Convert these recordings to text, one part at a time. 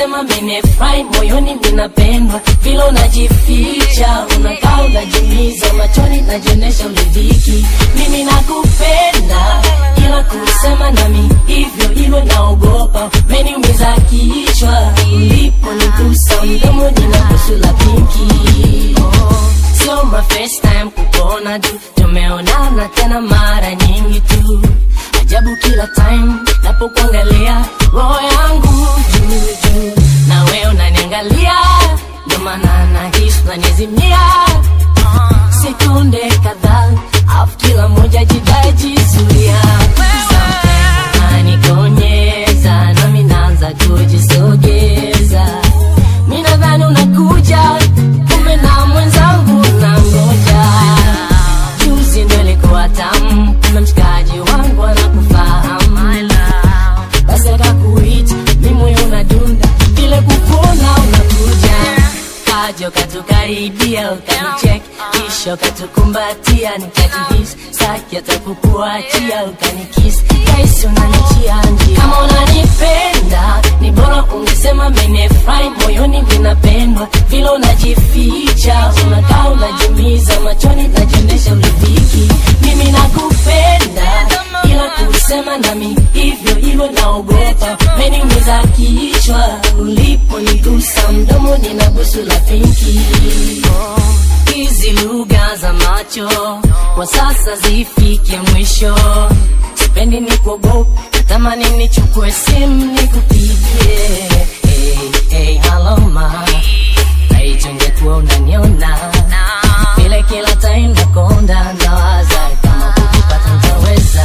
ungesema menefurahi moyoni minapendwa vile unajificha unakaa unajumiza machoni najionesha ulidhiki mimi nakupenda ila kusema nami hivyo hilo naogopa meniumiza kichwa ulipo nigusa mdomo nina busu la pinki oh, sio my first time kukuona tu tumeonana tena mara nyingi tu ajabu kila time napokuangalia roho yangu juu juu na wewe unaniangalia ndo maana nahisi unanizimia sekunde kadhaa afu kila moja jidai jizuia nanikonyeza nami naanza kujisogeza mi nadhani unakuja kumbe na mwenzangu na ngoja juzi ndo ilikuwa tamu kumbe mshikaji wangu anakufahamu basi akakuita mi moyo unadunda vile kukuona unakuja kaja ukatukaribia ukanichek kisha ukatukumbatia nikajihisi saki atakukuachia ukanikisi kaisi unanichia njia kama unanipenda ni bora ungesema menefurahi moyoni vinapendwa vile unajificha unakaa unajumiza machoni najionyesha ulidhiki mimi nakupenda ila kusema nami hivyo hivyo naogopa meniumiza kichwa ulipo nigusa mdomo nina busu la pinki hizi lugha za macho kwa sasa zifike mwisho sipendi ni kuogopa natamani nichukue simu nikupigie hey, hey, halo ma naichungekuwa unaniona vile kila time nakonda nawaza kama kukipata ntaweza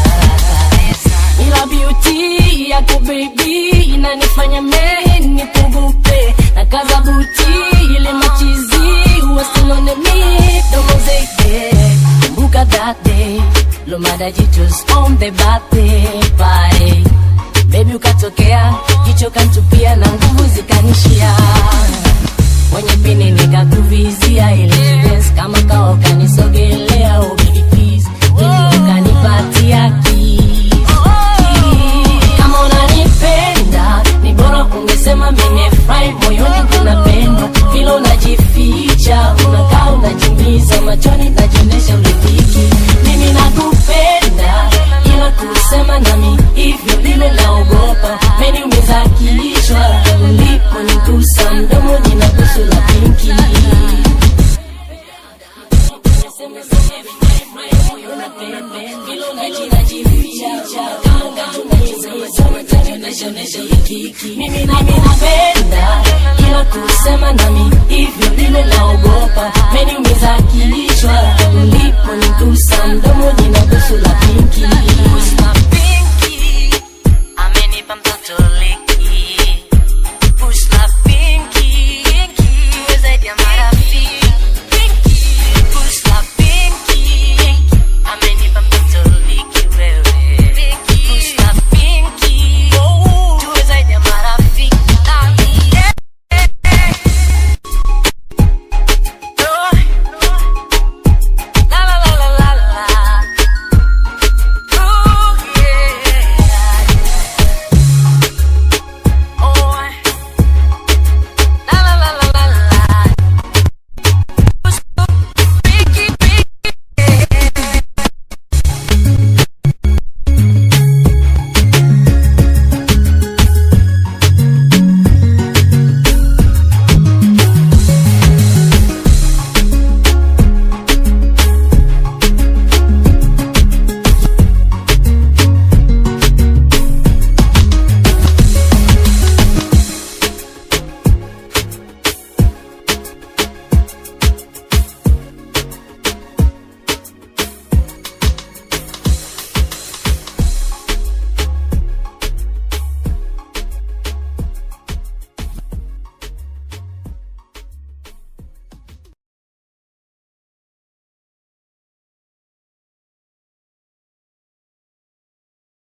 ila beauty yako baby inanifanya mehi nipungupe na kaza buti ile machizi wasilone midomo zeke kumbuka that day lomada jitus on the birthday party baby ukatokea jicho kantupia na nguvu zikanishia mwenye pini nikakuvizia ile dress kama kawa ukanisogelea oh baby please ili ukanipatia kiss kama unanipenda ni bora ungesema menefurahi moyoni kunapendwa vile unajificha unakaa unajimiza machoni najionesha ulidhiki mimi nakupenda ila kusema nami hivyo vile naogopa meniumiza kichwa ulipo nigusa mdomo nina busu la pinki mimi napenda